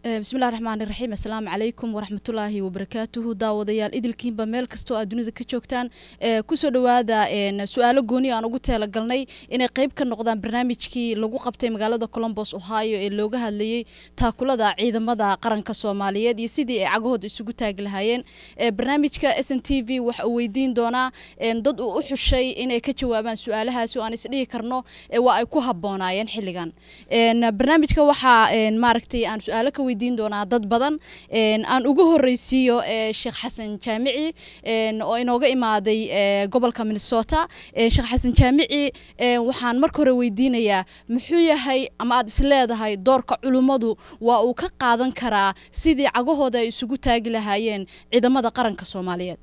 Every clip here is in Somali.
bismillahi raxmaan iraxiim assalaamu calaykum waraxmatullaahi wabarakaatuhu daawadayaal idilkiinba meel kastoo aad dunida ka joogtaan kusoo dhowaada su-aalo gooni aan ugu teelagalnay inay qeyb ka noqdaan barnaamijkii lagu qabtay magaalada colombos ohio ee looga hadlayey taakulada ciidamada qaranka soomaaliyeed iyo sidii ay cagahooda isugu taagi lahaayeen barnaamijka s n t v waxa uu weydiin doonaa dad uu u xushay inay ka jawaabaan su-aalahaasi oo aan isdhihi karno waa ay ku haboonaayeen xilligan barnaamijka waxaa maaragtay aan su-aalo ka weydiin doonaa dad badan aan ugu horeysiiyo sheekh xasan jaamici oo inooga imaaday gobolka minnesota sheekh xasan jaamici waxaan marka hore weydiinayaa muxuu yahay ama aad isleedahay doorka culummadu waa uu ka qaadan karaa sidii cagahooda ay isugu taagi lahaayeen ciidamada qaranka soomaaliyeed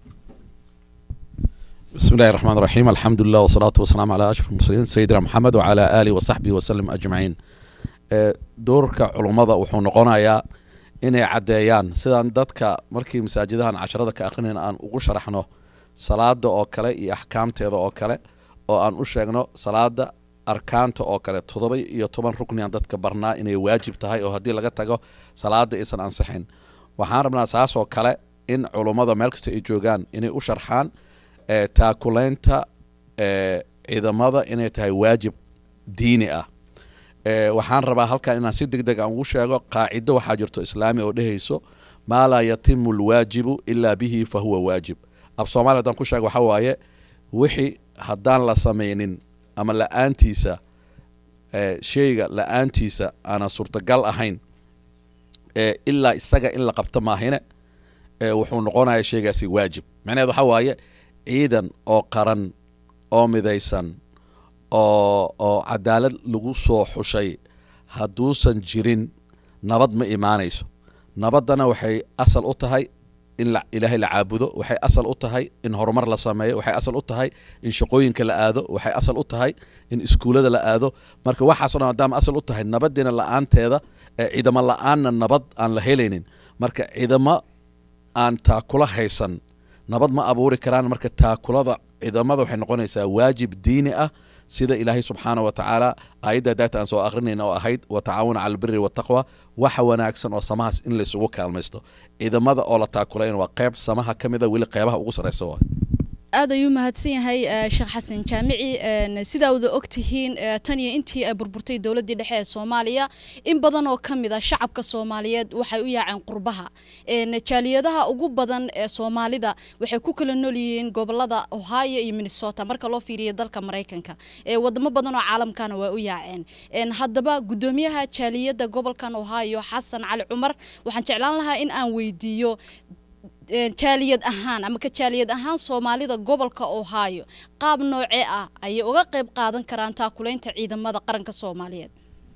بسم الله الرحمن الرحيم الحمد لله والصلاة والسلام على أشرف المرسلين سيدنا محمد وعلى آله وصحبه وسلم أجمعين doorka culummada wuxuu noqonayaa inay caddeeyaan sidaan dadka markii masaajidahan casharada ka akhrinayn aan ugu sharaxno salaada oo kale iyo axkaamteeda oo kale oo aan u sheegno salaada arkaanta oo kale toddoba iyo toban rukni aan dadka barnaa inay waajib tahay oo haddii laga tago salaada aysan ansixin waxaan rabnaa saas oo kale in culummada meel kasta ay joogaan inay u sharxaan taakulaynta ciidamada inay tahay waajib diini ah waxaan rabaa halkan inaan si deg deg aan ugu sheego qaacido waxaa jirto islaami oo dhehayso maa laa yatimu alwaajibu ilaa bihi fa huwa waajib af soomaliya haddaan ku sheego waxaa waaye wixii haddaan la samaynin ama la-aantiisa sheyga la-aantiisa aanan suurtagal ahayn ilaa isaga in la qabto maahine wuxuu noqonaya sheygaasi waajib macnaheed waxaa waaye ciidan oo qaran oo midaysan oo oo cadaalad lagu soo xushay hadduusan jirin nabad ma imaanayso nabaddana waxay asal u tahay in ilaahay la caabudo waxay asal u tahay in horumar la sameeyo waxay asal u tahay in shaqooyinka la aado waxay asal u tahay in iskuullada la aado marka waxaaso dhan maadaama asal u tahay nabadiina la-aanteeda ciidamo la-aanna nabad aan la helaynin marka ciidamo aan taakula haysan nabad ma abuuri karaan marka taakulada ciidamada waxay noqonaysaa waajib diini ah sida ilaahay subxaana wa tacaala aayadda daata aan soo akrinayna oo ahayd wa tacaawuna cala albiri wataqwa waxa wanaagsan oo samahaas in laysugu kaalmaysto ciidamada oo la taakulayn waa qeyb samaha ka mida weli qeybaha ugu sarreysa waa aad ayuu mahadsan yahay sheekh xasan jaamici sidaa wada og tihiin tan iyo intii ay burburtay dowladdii dhexe ee soomaaliya in badan oo ka mid a shacabka soomaaliyeed waxay u yaaceen qurbaha jaaliyadaha ugu badan ee soomaalida waxay ku kala nool yihiin gobolada ohio iyo minnesota marka loo fiiriyo dalka maraykanka wadamo badan oo caalamkana waa u yaaceen haddaba guddoomiyaha jaaliyadda gobolkan ohio xasan cali cumar waxaan jeclaan lahaa in aan weydiiyo jaaliyad ahaan ama ka jaaliyad ahaan soomaalida gobolka ohio qaab noocee ah ayay uga qayb qaadan karaan taakulaynta ciidamada qaranka soomaaliyeed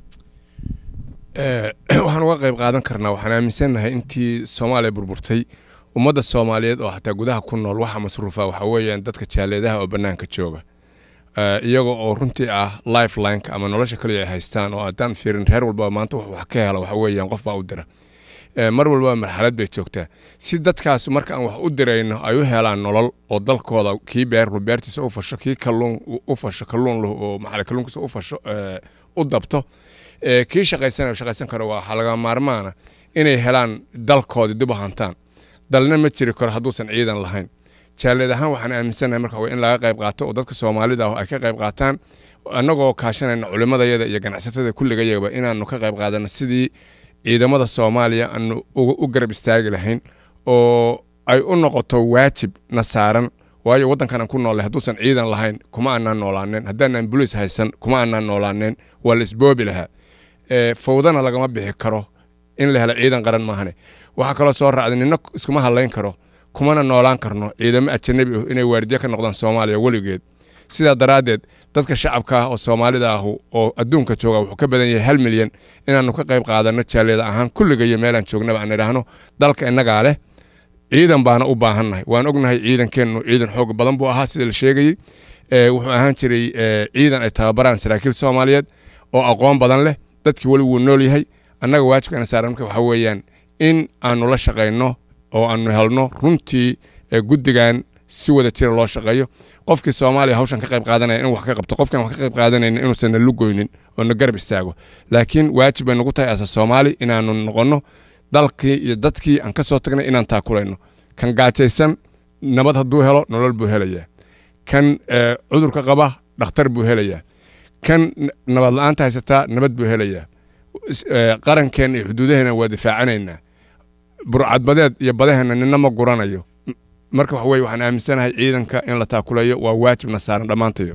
waxaan uga qayb qaadan karnaa waxaan aaminsannahay intii soomaaliya burburtay ummadda soomaaliyeed oo xataa gudaha ku nool waxa masruufa waxa weeyaan dadka jaaliyadaha oo bannaanka jooga iyaga oo runtii ah lifelineka ama nolosha kaliya ay haystaan oo haddaan fiirin reer walba maanta wax ka hela waxa weeyaan qof baa u dira mar walba marxalad bay joogtaa si dadkaas marka aan wax u dirayno ay u helaan nolol oo dalkooda kii beerlu beertiisa u fasho kii kalluun u fasho kalluun leh oo maxaa kalluunkiisa u fasho u dabto kii shaqaysan shaqaysan karo waxaa laga maarmaana inay helaan dalkooda dib u hantaan dalna ma jiri karo hadduusan ciidan lahayn jaaliyad ahaan waxaan aaminsanahay marka in laga qayb qaato oo dadka soomaalida ah ay ka qayb qaataan annagoo kaashanayna culimadayada iyo ganacsatada kulligayagaba inaanu ka qayb qaadano sidii ciidamada soomaaliya aanu u garab istaagi lahayn oo ay u noqoto waajib na saaran waayo waddankan aan ku noollay hadduusan ciidan lahayn kuma aanaan noolaaneen haddaanaan boliis haysan kuma aanaan noolaaneen waa la isboobi lahaa fawdana lagama bixi karo in la helo ciidan qaran maahane waxaa kaloo soo raacday nina iskuma hadlayn karo kumana noolaan karno ciidamo ajanabi ah inay waardiye ka noqdaan soomaaliya weligeed sidaa daraaddeed dadka shacabka ah oo soomaalida ah oo adduunka jooga wuxuu ka badan yahay hal milyan inaanu ka qayb qaadano jaaliyada ahaan kulligayo meelaan joognaba aan idhaahno dalka innagaa leh ciidan baana u baahannahay waan ognahay ciidankeennu ciidan xoog badan buu ahaa sida la sheegayey wuxuu ahaan jiray ciidan ay tababaraan saraakiil soomaaliyeed oo aqoon badan leh dadkii weli wuu nool yahay annaga waajibkana saaran marka waxaa weeyaan in aanu la shaqayno oo aanu helno runtii guddigan si wada jira loo shaqeeyo qofkii soomaaliya hawshan ka qayb qaadanaya inuu wax ka qabto qofkan wax ka qayb qaadanayna inuusan na lugoynin oo na garab istaago laakiin waajib bay nagu tahay asa soomaali inaanu noqonno dalkii iyo dadkii aan ka soo tagnay inaan taakulayno kan gaajaysan nabad hadduu helo nolol buu helayaa kan cudurka qaba dhakhtar buu helayaa kan nabad la-aanta haysataa nabad buu helayaa qarankeenna iyo xuduudaheena waa difaacanaynaa burcadbadeed iyo badaheenna nina ma guranayo marka waxa weye waxaan aaminsanahay ciidanka in la taakulayo waa waajibna saaran dhammaantayo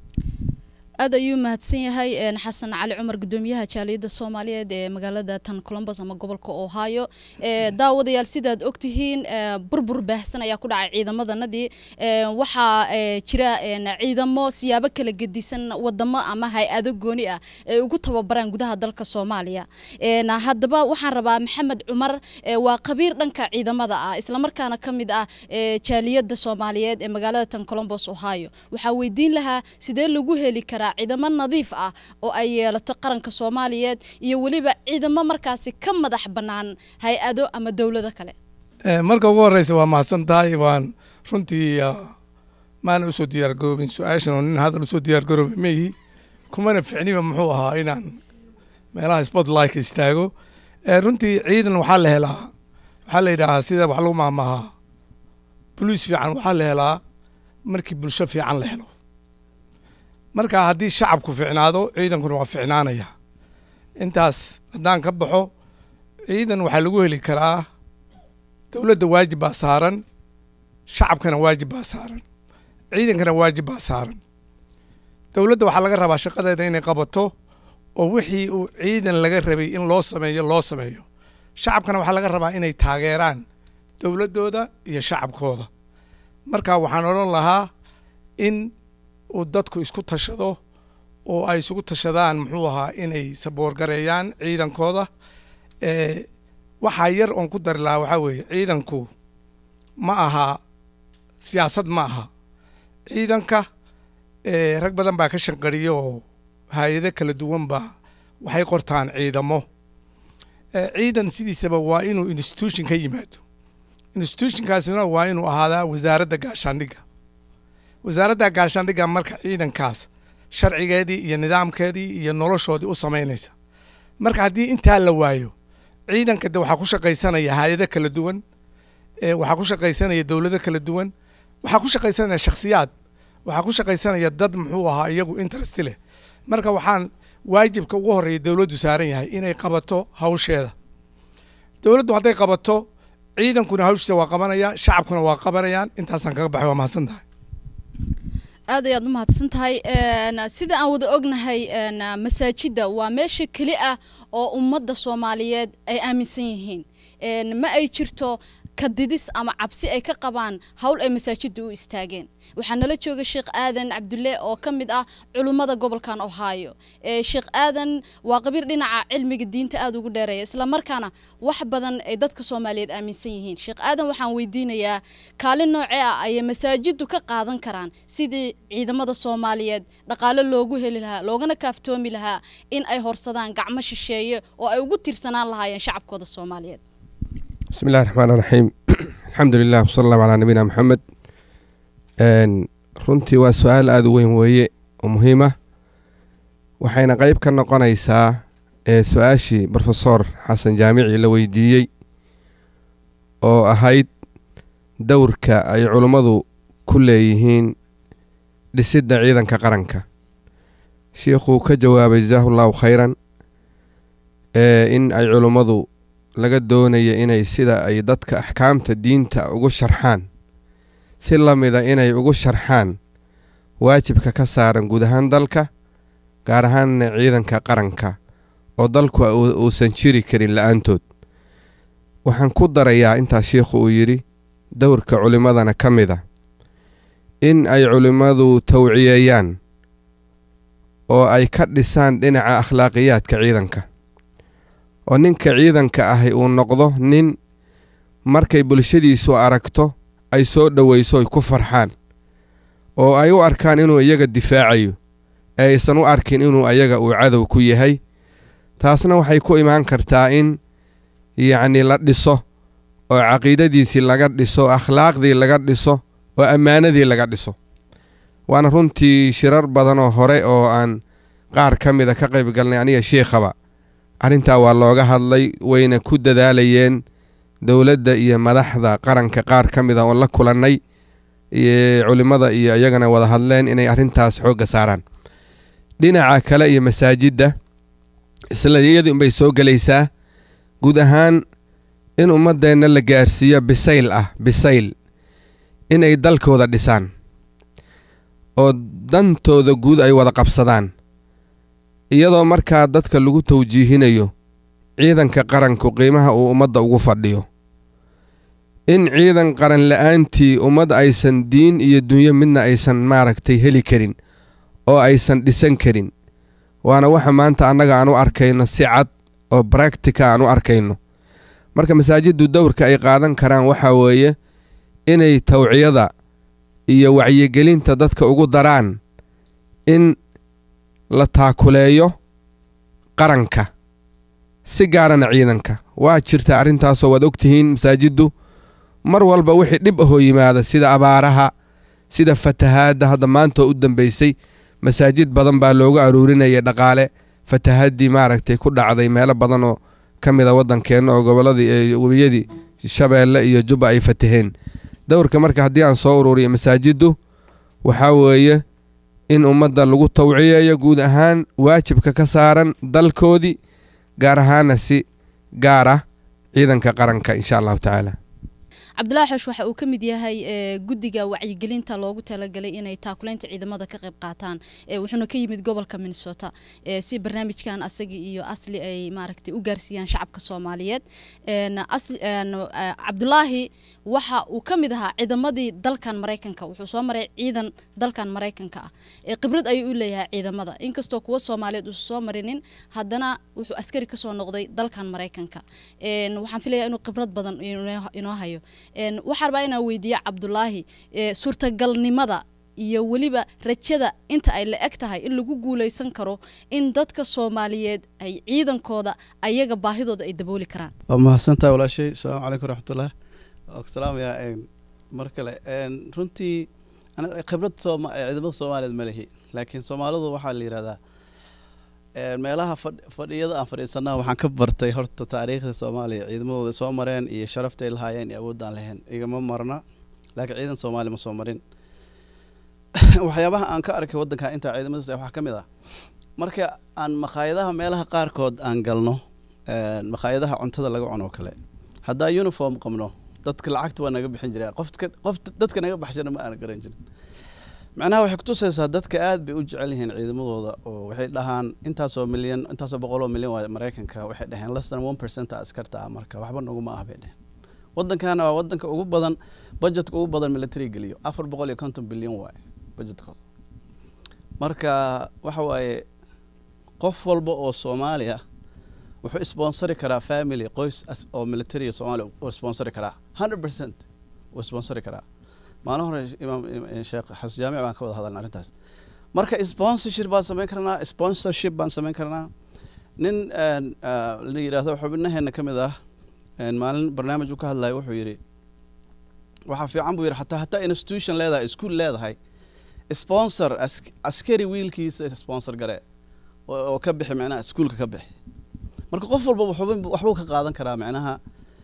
aad ayuu mahadsan yahay xasan cali cumar gudoomiyaha jaaliyadda soomaaliyeed ee magaalada tan colombos ama gobolka ohio daawadayaal sidaad ogtihiin burbur baahsan ayaa ku dhacay ciidamadanadii waxaa jira ciidamo siyaabo kala gedisan wadamo ama hay-ado gooni ah ay ugu tababaraan gudaha dalka soomaaliya haddaba waxaan rabaa maxamed cumar waa khabiir dhanka ciidamada ah islamarkaana ka mid ah jaaliyadda soomaaliyeed ee magaalada tan colombos ohio waxaa weydiin lahaa sidee lagu heli karaa ciidamo nadiif ah oo ay yeelato qaranka soomaaliyeed iyo weliba ciidamo markaasi ka madax bannaan hay-ado ama dowlado kale marka ugu horeysa waa mahadsan tahay waan runtii maana usoo diyaargaroobin su-aashan oo nin hadal usoo diyaargaroobin maihi kumana ficniba muxuu ahaa inaan meelaha spotlightka istaago runtii ciidan waxaa la helaa waxaa la yidhaahaa sida wax lagu maamahaa boliis fiican waxaa la helaa markii bulsho fiican la helo marka haddii shacabku ficnaado ciidankuna waa ficnaanaya intaas haddaan ka baxo ciidan waxaa lagu heli karaa dowladda waajib baa saaran shacabkana waajib baa saaran ciidankana waajib baa saaran dowladda waxaa laga rabaa shaqadeeda inay qabato oo wixii uu ciidan laga rabay in loo sameeyo loo sameeyo shacabkana waxaa laga rabaa inay taageeraan dowladdooda iyo shacabkooda marka waxaan odhan lahaa in uu dadku isku tashado oo ay isugu tashadaan muxuu ahaa inay saboorgareeyaan ciidankooda waxaa yar oon ku dari lahaa waxaa weeye ciidanku ma aha siyaasad ma aha ciidanka rag badan baa ka shanqariya oo hay-ado kala duwan baa waxay qortaan ciidamo ciidan sidiisaba waa inuu institution ka yimaado institutionkaasina waa inuu ahaadaa wasaaradda gaashaandhigga wasaaradda gaashaandhigga marka ciidankaas sharcigeedii iyo nidaamkeedii iyo noloshoodii u samaynaysa marka haddii intaa la waayo ciidanka de waxaa ku shaqaysanaya hay-ado kala duwan waxaa ku shaqaysanaya dowlado kala duwan waxaa ku shaqaysanaya shakhsiyaad waxaa ku shaqaysanaya dad muxuu ahaa iyagu interest leh marka waxaan waajibka ugu horreeya dowladdu saaran yahay inay qabato hawsheeda dowladdu hadday qabato ciidankuna hawshiisa waa qabanaya shacabkuna waa qabanayaan intaasaan kaga baxay waa mahadsan tahay aad ayaad u mahadsan tahay sida aan wada ognahay masaajidda waa meesha keli ah oo ummadda soomaaliyeed ay aaminsan yihiin ma ay jirto kadidis ama cabsi ay ka qabaan howl ay masaajidda u istaageen waxaa nala jooga sheekh aadan cabdulle oo ka mid ah culummada gobolkan ohio sheekh aadan waa qabiir dhinaca cilmiga diinta aada ugu dheereeya islamarkaana wax badan ay dadka soomaaliyeed aaminsan yihiin sheekh aadan waxaan weydiinayaa kaalin noocee ah ayay masaajiddu ka qaadan karaan sidii ciidamada soomaaliyeed dhaqaale loogu heli lahaa loogana kaaftoomi lahaa in ay horsadaan gacmo shisheeye oo ay ugu tiirsanaan lahaayeen shacabkooda soomaaliyeed bismi illahi raxmaan raxiim alxamdu lilah wsala allahu calaa nabiyina maxamed runtii waa su-aal aada u weyn weeye oo muhiim ah waxayna qeyb ka noqonaysaa ee su-aashii brofesor xasan jaamici la weydiiyey oo ahayd dowrka ay culummadu ku leeyihiin dhisidda ciidanka qaranka shiikhuu ka jawaabay jasaahu llahu khayran ee in ay culummadu laga doonaya inay sida ay dadka axkaamta diinta ugu sharxaan si la mida inay ugu sharxaan waajibka ka saaran guud ahaan dalka gaar ahaanna ciidanka qaranka oo dalku uusan jiri karin la-aantood waxaan ku darayaa intaas shiikhu uu yidhi dowrka culimmadana ka mid a in ay culimmadu tawciyeeyaan oo ay ka dhisaan dhinaca akhlaaqiyaadka ciidanka oo ninka ciidanka ahi uu noqdo nin markay bulshadiisu aragto ay soo dhoweyso ay ku farxaan oo ay u arkaan inuu iyaga difaacayo ee aysan u arkin inuu ayaga uu cadow ku yahay taasna waxay ku imaan kartaa in yacnii la dhiso oo caqiidadiisii laga dhiso akhlaaqdii laga dhiso oo ammaanadii laga dhiso waana runtii shirar badan oo hore oo aan qaar ka mida ka qayb galnay aniga shiikhaba arrintaa waa looga hadlay wayna ku dadaalayeen dowladda iyo madaxda qaranka qaar ka mid a oon la kulannay iyo culimmada iyo iyagana wada hadleen inay arrintaas xoogga saaraan dhinaca kale iyo masaajidda isla iyadii unbay soo gelaysaa guud ahaan in ummaddeenna la gaarsiiyo bisayl ah bisayl inay dalkooda dhisaan oo dantooda guud ay wada qabsadaan iyadoo markaa dadka lagu tawjiihinayo ciidanka qaranku qiimaha uu ummadda ugu fadhiyo in ciidan qaran la'aantii ummad aysan diin iyo dunyo midna aysan maaragtay heli karin oo aysan dhisan karin waana waxa maanta annaga aan u arkayno si cad oo bractica aan u arkayno marka masaajiddu dowrka ay qaadan karaan waxaa weeye inay tawciyada iyo wacyigelinta dadka ugu daraan in la taakuleeyo qaranka si gaarana ciidanka waa jirta arrintaasoo waad ogtihiin masaajiddu mar walba wixii dhib ahoo yimaada sida abaaraha sida fatahaadda hadda maantoo u dambaysay masaajid badan baa looga aruurinayay dhaqaale fatahaddii maaragtay ku dhacday meelo badan oo ka mid a waddankeenna oo gobolladii webiyadii shabeelle iyo jubba ay fataheen dowrka marka haddii aan soo ururiyo masaajiddu waxaa weeye in ummadda lagu tawciyeeyo guud ahaan waajibka ka saaran dalkoodii gaar ahaana si gaar ah ciidanka qaranka insha allahu tacaala cabdilaahi xoosh waxa uu ka mid yahay guddiga wacyigelinta loogu talagalay inay taakuleynta ciidamada ka qayb qaataan wuxuuna ka yimid gobolka minnesota si barnaamijkan asagi iyo asli ay maaragtay u gaarsiiyaan shacabka soomaaliyeed cabdulaahi waxa uu ka mid ahaa ciidamadii dalkan maraykanka wuxuu soo maray ciidan dalkan maraykanka ah khibrad ayuu u leeyahay ciidamada inkastoo kuwa soomaaliyeed uusan soo marinin haddana wuxuu askari kasoo noqday dalkan maraykanka waxaan filayaa inuu khibrad badan inoo hayo waxaa rabaa inaan weydiiya cabdulaahi suurtagalnimada iyo weliba rajada inta ay la eg tahay in lagu guuleysan karo in dadka soomaaliyeed ay ciidankooda ayaga baahidooda ay dabooli karaan waa mahadsantaha walaashay asalaamu calaykum waraxmatullah waa ku salaamayaa mar kale runtii khibrad ciidamada soomaaliyeed ma lihi laakiin soomaalidu waxaa la yidhahdaa meelaha fadhiyada aan fadhiisanaa waxaan ka bartay horta taariikhda soomaaliya ciidamadooda soo mareen iyo sharaftay lahaayeen iyo awoodaan lahayn igama marna laakiin ciidan soomaaliya ma soo marin waxyaabaha aan ka arkay waddanka intaa ciidamadaas waxaa ka mid ah marka aan makhaayadaha meelaha qaarkood aan galno makhaayadaha cuntada laga cuno kale haddaa uniform qabno dadka lacagta waa naga bixin jireen qofka qof dadka naga baxshana ma aana garan jirin macnaha waxay kutusaysaa dadka aad bay u jecel yihiin ciidamadooda oo waxay dhahaan intaasoo milyan intaasoo boqoloo milyan waa maraykanka waxay dhaheen less than one percent askarta ah marka waxba naguma ah bay dheheen waddankana waa waddanka ugu badan budgetka ugu badan military geliyo afar boqol iyo konton bilyan waaye budgetkooda marka waxa waaye qof walba oo soomaaliya wuxuu sponsori karaa family qoys oo military soomaaliya uu sponsori karaa hundred percent uu sponsori karaa maalin hore imaam sheekh xasan jaamic baan ka wada hadalna arrintaas marka sponsorship baan samayn karnaa sponsorship baan samayn karnaa nin la yidhaahdo xubnaheena ka mid ah maalin barnaamij uu ka hadlayo wuxuu yidhi waxaa fiican buu yidhi hataa hataa institution leedahay school leedahay sponsor askari wiilkiisa sponsor gare oo ka bixi macnaha iskuolka ka bixi marka qof walba waxbuu ka qaadan karaa macnaha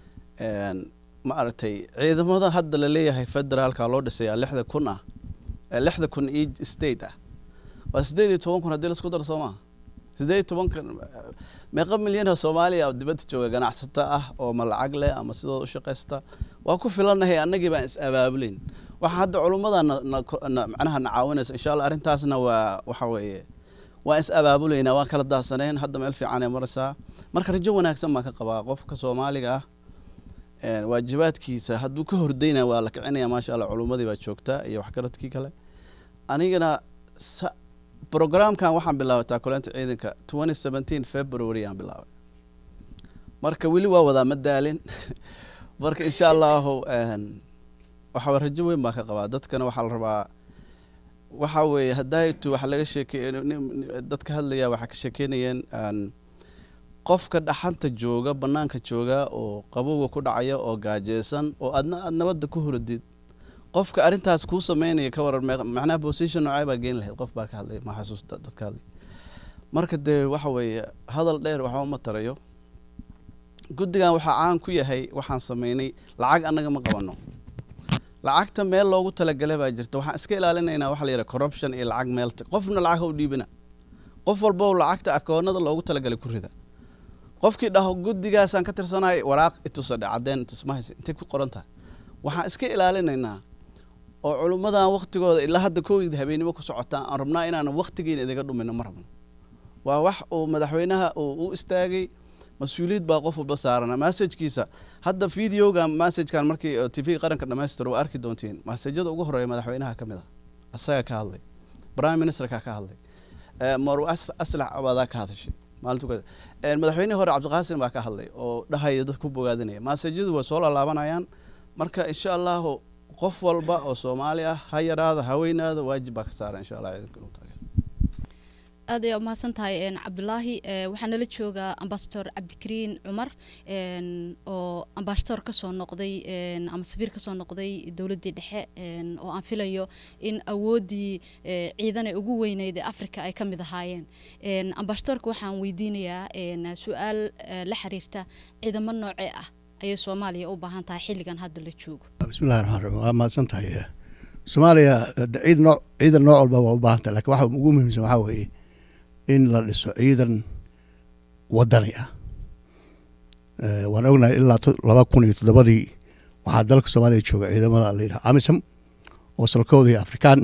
ma aragtay ciidamada hadda la leeyahay federaalka loo dhisayaa lixda kun ah lixda kun io state ah waa sideed iyo toban kun haddii laisku daro soo maha sideed iyo tobanka meeqa milyan oo soomaaliya dibadda jooga ganacsato ah oo ma lacag leh ama sidooda u shaqaysta waa ku filanahay annagii baan is abaabulayn waxaa hadda culummada macnaha na caawinaysa insha allah arrintaasna waa waxa weeye waan is abaabulaynaa waan kala daahsanayn hadda meel fiican ay maraysaa marka rajo wanaagsan baan ka qabaa qofka soomaaliga ah waajibaadkiisa hadduu ka hordayna waa la kicinaya maasha allah culummadii baa joogtaa iyo waxgaradkii kale anigana programkan waxaan bilaabay taakuleynta ciidanka twenty seventeen february aan bilaabay marka weli waa wadaa ma daalin marka insha allahu waxaa rajo weyn baa ka qabaa dadkana waxaa la rabaa waxa weeye hadaytu waxa laga sheekey dadka hadlaya waxaa ka sheekeynayeen qofka dhaxanta jooga banaanka jooga oo qabowga ku dhacaya oo gaajeysan oo adna aad nabadda ku horadid qofka arrintaas kuu sameynaya ka waran macnaha position noocay baa geyn lahayd qof baa ka hadlay ma xasuus dadka hadlay marka dee waxa weeye hadal dheer waxba ma tarayo guddigan waxaa caan ku yahay waxaan sameynay lacag annaga ma qabanno lacagta meel loogu talagalay baa jirta waxaan iska ilaalinaynaa waxa la yidhaha corruption iyo lacag meel qofna lacag ha u dhiibina qof walba lacagta akoonada loogu talagalay ku rida qofkii dhaho guddigaasaan ka tirsanahay waraaq itusadhe caddeen itusmahaysa intay ku qoran tahay waxaan iska ilaalinaynaa oo culummadan waktigooda ilaa hadda kowgii habeenimo ku socotaan aan rabnaa inaanan waktigiina idiga dhumino ma rabno waa wax uu madaxweynaha uu u istaagay mas-uuliyad baa qof walba saarana massajkiisa hadda videoga massajkan markii t v qaranka dhamaystiro waa arki doontiin massajyada ugu horeeya madaxweynaha ka mid a asaga ka hadlay prime ministerka ka hadlay marw aslax abaadaa ka hadashay maalintu madaxweynihii hore cabdiqaasim baa ka hadlay oo dhahaya dad ku bogaadinaya massajyadu way soo laalaabanayaan marka insha allahu qof walba oo soomaali ah ha yaraada ha weynaada waajib baa ka saaran insha allah ciidanka inuu taageero aad ayaa umahadsan tahay cabdulaahi waxaa nala joogaa ambasador cabdikariin cumar oo ambasador kasoo noqday ama safiir kasoo noqday dowladdii dhexe oo aan filayo in awooddii ciidan ee ugu weyneyd ee africa ay ka mid ahaayeen ambasadorka waxaan weydiinayaa su-aal la xiriirta ciidamo noocee ah ayay soomaaliya u baahan tahay xilligan hadda la joogo bismillahi raxmaan raxiim waa mahadsan tahay soomaaliya ciid nooc ciidan nooc walba waa u baahan tahay lakin waxa ugu muhiimsan waxaa weeye in la dhiso ciidan wadani ah waan ognahay ilaa laba kun iyo toddobadii waxaa dalka soomaaliya jooga ciidamada la yidhaha amisom oo salkooda iyo afrikaan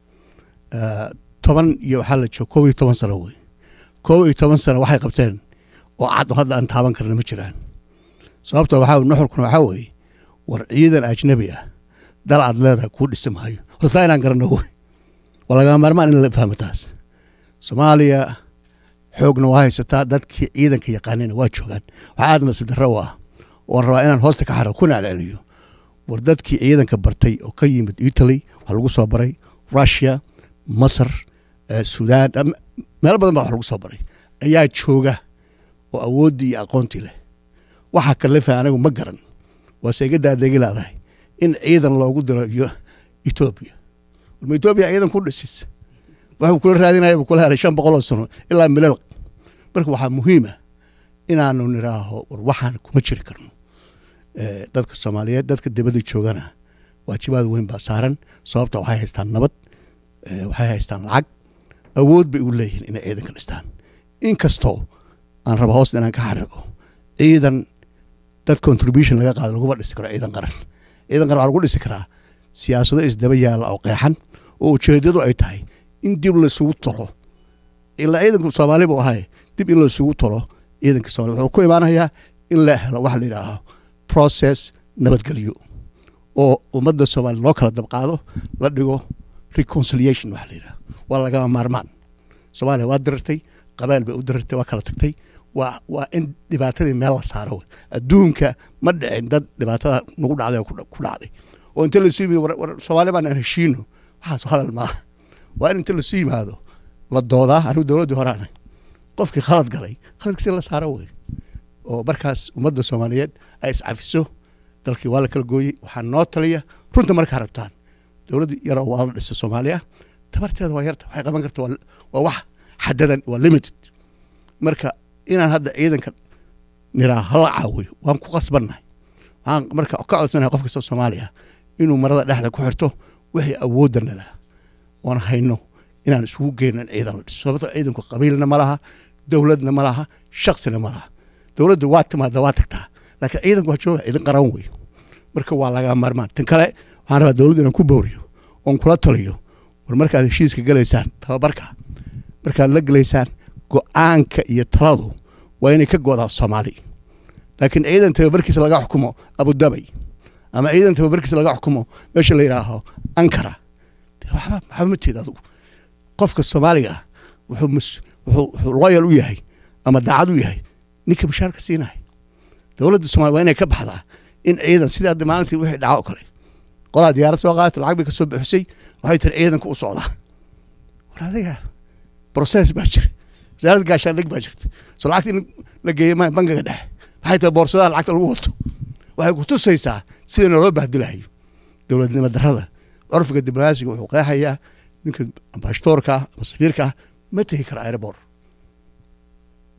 toban iyo waxaa la jooga kow iyo toban sano wey kow iyo toban sano waxay qabteen oo cad oo hadda aan taaban karna ma jiraan sababta waxaa nuxurkuna waxaa weeye war ciidan ajnabi ah dal aad leedahay kuu dhisi maayo hortaa inaan garano wey waa lagaa maarmaan in la fahmo taas soomaaliya xoogna waa haysataa dadkii ciidanka yaqaanina waa joogaan waxaa aad nasiib darro u ah oon rabaa inaan hoosta ka xaro kuna celceliyo war dadkii ciidanka bartay oo ka yimid italy waxaa lagu soo baray russia masar sudan meel badan baa wax lagu soo baray ayaa jooga oo awooddii iyo aqoontii leh waxaa kalefa anigu ma garan waase iga daadegi leedahay in ciidan loogu diro etoobiya warma etoobiya ciidan ku dhisis waxuu kula raadinaya buu kula helay shan boqol oo sano ilaa milal marka waxaa muhiima inaanu niraaho war waxaan kuma jiri karno dadka soomaaliyeed dadka dibadda joogana waajibaad weyn baa saaran sababta waxay haystaan nabad waxay haystaan lacag awood bay u leeyihiin inay ciidan ka dhistaan inkastoo aan raba hoosta inaan ka xariqo ciidan dad contribution laga qaado laguma dhisi karo ciidan qaran ciidan qaran waxaa lagu dhisi karaa siyaasado isdaba yaalla oo qeexan oo ujeedadu ay tahay in dib laisugu tolo ilaa ciidanku soomaali buu ahay dib in laisugu tolo ciidanka soomali wuxuu ku imaanayaa in la helo waxa la yidhaaho process nabadgelyo oo ummadda soomaaliya loo kala dabqaado la dhigo reconciliation waxa la yidhaha waa lagama maarmaan soomaaliya waa dirirtay qabaal bay u dirirtay waa kala tagtay waa waa in dhibaatadii meel la saaro adduunka ma dhicin dad dhibaatada nagu dhacday oo ku dhacday oo inta lasu yimid war soomaali baan aan heshiino waxaas hadal maaha waa in inta lasu yimaado la doodaa anigu dowladdii horaana qofkii khalad galay khaladkiisi la saaro wey oo markaas ummadda soomaaliyeed ay iscafiso dalkii waa la kala gooyey waxaa noo taliya runta markaa rabtaan dowladda yaroo waa la dhisa soomaaliya tabarteeda waa yarta waxay qaban karta waa wax xadadan waa limited marka inaan hadda ciidanka niraa hala caawiyo waan ku qasbannahay waxaan marka ka codsanahay qof kasta soomaaliya inuu marada dhexda ku xirto wixii awooddanada oon hayno inaan isugu geyno in ciidan la dhiso sababto ciidanku qabiilna ma laha dowladna ma laha shaksina ma laha dowladda waa timaada waa tagtaa laakiin ciidanku waa jooga ciidan qaran wey marka waa laga maarmaan tan kale waxaan rabaa dowladda inaan ku booriyo oon kula taliyo war markaad heshiiska gelaysaan tababarka markaad la gelaysaan go-aanka iyo taladu waa inay ka godaa soomaali laakiin ciidan tababarkiisa laga xukumo abudabay ama ciidan tababarkiisa laga xukumo meesha la yidhaaho ankara waxba waxba ma teed adugu qofka soomaaliga ah wuxuu wuxuu loyal u yahay ama daacad u yahay ninka bashaarka siinaya dowladda somalia waa inay ka baxdaa in ciidan sidii hadda maalintii wixii dhaca oo kale qolaa diyaarad soo qaadata lacag bay ka soo bixisay waxay tiri ciidanka u socdaa war adiga process baa jira wasaaradda gaashaandhig baa jirta soo lacagta in la geeyo ma bangiga dhexe waxay tahay boorsadaha lacagta lagu wato waxay ku tusaysaa sida naloo bahdilahayo dowladnimo darrada curfiga diblomaasiga wuxuu qeexayaa ninka ambashtoorka ama safiirka ma tegi kara airabor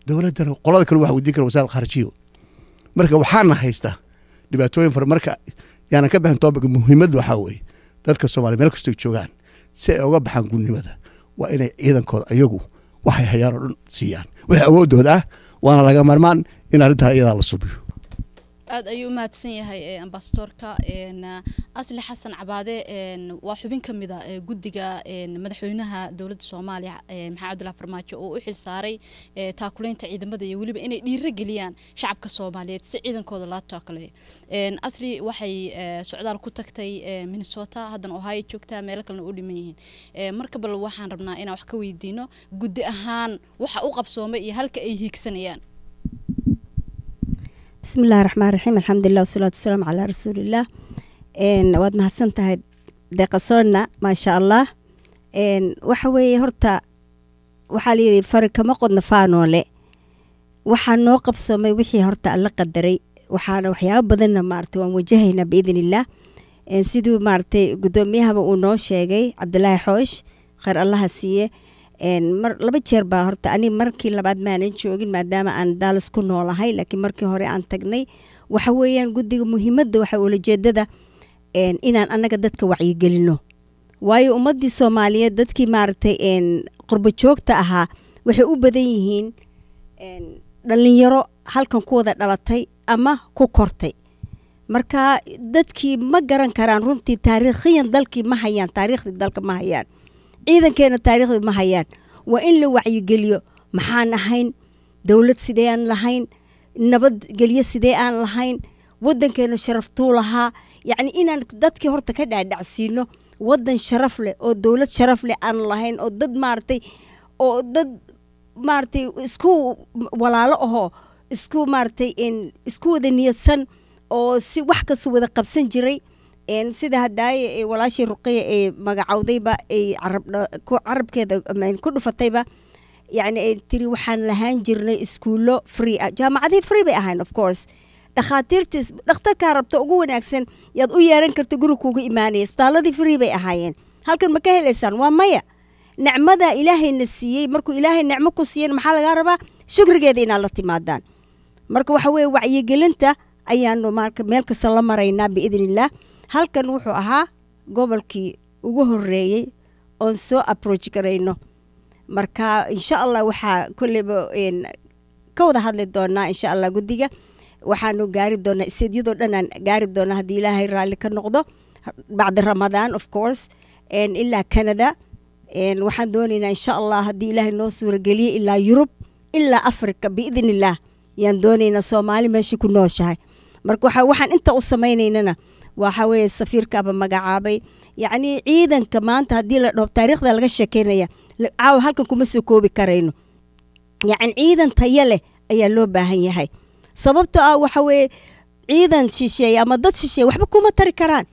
dowladdana qolada kale waxa weydiin kara wasaar khaarijiyo marka waxaana haysta dhibaatooyin fara marka yaanan ka bixin toobika muhiimaddu waxaa weeye dadka soomaaliya meel kastoo joogaan si ay uga baxaan gudnimada waa inay ciidankooda ayagu waxay hayaan oo dhan siiyaan wixii awoodooda ah waana laga marmaan in arrintaa iyadaa la subiyo aad ayuu u mahadsan yahay ambasadorka asli xasan cabaade waa xubin ka mid a guddiga madaxweynaha dowladda soomaaliya maxamed cabdullahi farmaajo oo u xil saaray taakuleynta ciidamada iyo weliba inay dhiiro geliyaan shacabka soomaaliyeed si ciidankooda loo taakaleeyo asli waxay socdaal ku tagtay minnesota haddana ohio joogtaa meelo kalena u dhiman yihiin marka bal waxaan rabnaa inaan wax ka weydiino guddi ahaan waxa u qabsoomay iyo halka ay hiigsanayaan bismi illahi raxmaan raxiim alxamdulilah wasalaatu wasalaamu calaa rasuulillaah waad mahadsan tahay deeqasoonna maasha allah waxa weeye horta waxaa layidhi fari kama qodna faanoole waxaa noo qabsoomay wixii horta alla qadaray waxaana waxyaaba badanna maarata waan wajahaynaa biidn illaah siduu maaratay guddoomiyahaba uu noo sheegay cabdilaahi xoosh kheyr allaha siiye mar laba jeer baa horta ani markii labaad maanan joogin maadaama aan daalas ku noolahay laakiin markii hore aan tagnay waxa weeyaan guddiga muhiimadda waxa ulajeedada inaan annaga dadka wacyigelino waayo ummaddii soomaaliyeed dadkii maaragtay qurbo joogta ahaa waxay u badan yihiin dhallinyaro halkan ku wada dhalatay ama ku kortay marka dadkii ma garan karaan runtii taariikhiyan dalkii ma hayaan taariikhdii dalka ma hayaan ciidankeena taariikhda ma hayaan waa in la wacyigeliyo maxaan ahayn dowlad sidee aan lahayn nabadgelyo sidee aan lahayn wadankeena sharaftuu lahaa yacni inaan dadkii horta ka dhaadhacsiino wadan sharaf leh oo dowlad sharaf leh aan lahayn oo dad maaragtay oo dad maaragtay isku walaalo ahoo isku maaragtay isku wada niyadsan oo si wax kasta wada qabsan jiray sida hadaaye walaashii ruqiya ee magacowdayba ay carabkeeda ku dhufatayba yani ay tiri waxaan lahaan jirnay iskuullo free ah jaamacadii free bay ahayn of course dhakhaatiirtii dhakhtarkaa rabta ugu wanaagsan yaad u yeeran karta guri kuuga imaanaya isbitaaladii free bay ahaayeen halkan ma ka helaysaan waa maya nicmadaa ilaahayna siiyey markuu ilaahay nicmo ku siiyan maxaa lagaa rabaa shukrigeeda inaad la timaadaan marka waxa weeye wacyigelinta ayaanu marka meel kasta la maraynaa biidn illaah halkan wuxuu ahaa gobolkii ugu horeeyey oon soo approach garayno marka insha allah waxaa kolleyba ka wada hadli doonaa insha allah guddiga waxaanu gaari doonaa isteedyadoo dhan aan gaari doonaa haddii ilaahay raalli ka noqdo bacdi ramadaan of course ilaa canada waxaan doonaynaa insha allah haddii ilaahay noo suurageliye ilaa yurub ilaa africa biidn illaah yaan doonaynaa soomaali meeshii ku nooshahay marka waxaan inta u samaynaynana waxa weeye safiirkaaba magacaabay yacni ciidanka maanta haddii la dhaho taariikhda laga sheekeynaya caawa halkan kuma soo koobi karayno yacni ciidan tayo leh ayaa loo baahan yahay sababto ah waxa weeye ciidan shisheeye ama dad shisheeye waxba kuma tari karaan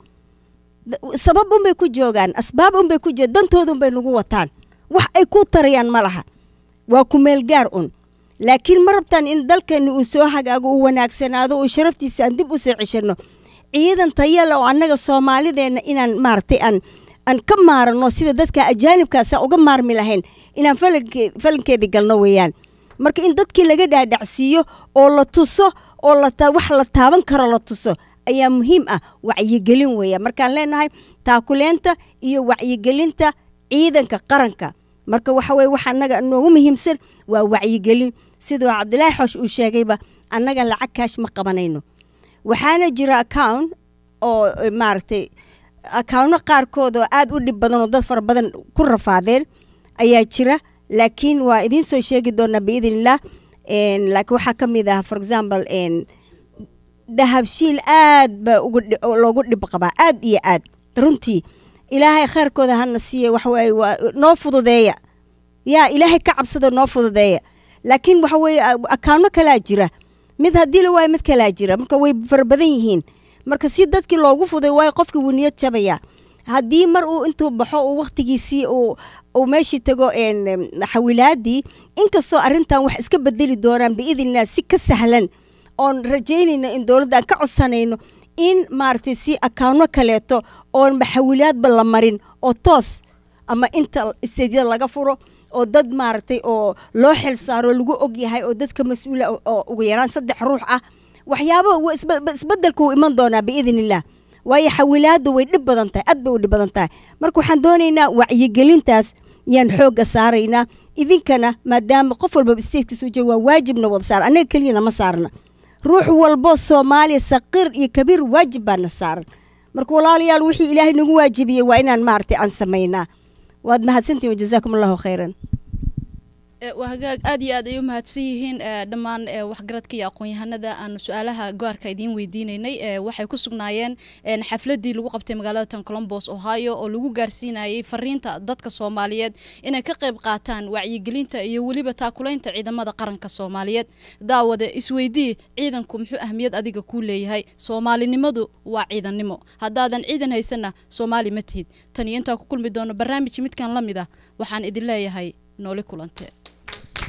sabab unbay ku joogaan asbaab unbay ku joogaan dantooda unbay nagu wataan wax ay ku tarayaan ma laha waa ku meel gaar un laakiin ma rabtaan in dalkeena uu soo hagaago uu wanaagsanaado uu sharaftiisa aan dib u soo ceshano ciidan tayale oo annaga soomaalideenna inaan maaragtay aan aan ka maarano sida dadka ajaanibkaasa uga maarmi lahayn inaan falankeedii galno weeyaan marka in dadkii laga dhaadhacsiiyo oo la tuso oo wax la taaban karo la tuso ayaa muhiim ah wacyigelin weeya markaan leenahay taakuleenta iyo wacyigelinta ciidanka qaranka marka waxa weye waxa annaga noogu muhiimsan waa wacyigelin siduu cabdilaahi xoosh uu sheegayba annaga lacag kaash ma qabanayno waxaana jira account oo maaragtay accounno qaarkood oo aada u dhib badan oo dad fara badan ku rafaadeen ayaa jira laakiin waa idiin soo sheegi doonaa biidn illah laakiin waxaa ka mid ah for example dahabshiil aad baa loogu dhib qabaa aad iyo aad runtii ilaahay kheyrkooda hana siiye waxawaaye waa noo fududeeya yaa ilaahay ka cabsada noo fududeeya laakiin waxa weeye akaano kalaa jira mid haddii la waayo mid kalaa jira marka way fara badan yihiin marka si dadkii loogu fuday waayo qofkii wuu niyad jabaya haddii mar uu intuu baxo uu wakhtigiisii uu meeshii tago xawilaadii inkastoo arrintan wax iska bedeli doonaan biidnillah si ka sahlan oon rajaynayno in dowladda aan ka codsanayno in maaragtay si akaano kaleeto oon maxawilaadba la marin oo toos ama inta isteedyada laga furo oo dad maaragtay oo loo xil saaro lagu og yahay oo dadka mas-uula oo- oo ugu yaraan saddex ruux ah waxyaaba wa- isbe- isbedelku wuu iman doonaa biidn illah waayo xawilaadu way dhib badan tahay aad bay u dhib badan tahay marka waxaan doonaynaa wacyigelintaas yaan xoogga saaraynaa idinkana maadaama qof walbaba statekiisa u jooga waa waajibna wada saara annaga keliyana ma saarna ruux walbo soomaaliya saqiir iyo kabiir waajib baana saaran marka walaalayaal wixii ilaahay nagu waajibiyey waa inaan maaragtay aan samaynaa waad mahadsantihin wajazaakum allahu khayran Eh, waa hagaag aad iyo aad ay u mahadsan yihiin eh, dhammaan eh, waxgaradka iyo aqoon-yahanada aan su-aalaha gaarka idiin weydiineynay eh, waxay ku sugnaayeen eh, xafladii lagu qabtay magaalada tan colombos ohio oo lagu gaarsiinayay fariinta dadka soomaaliyeed inay ka qayb qaataan wacyigelinta iyo weliba taakulaynta ciidamada qaranka soomaaliyeed daawade isweydii ciidanku muxuu ahmiyad adiga kuu leeyahay soomaalinimadu waa ciidannimo haddaadan ciidan haysanna soomaali ma tihid tan iyo intaa ku kulmi doono barnaamij midkan la mid ah waxaan idin leeyahay nooli kulante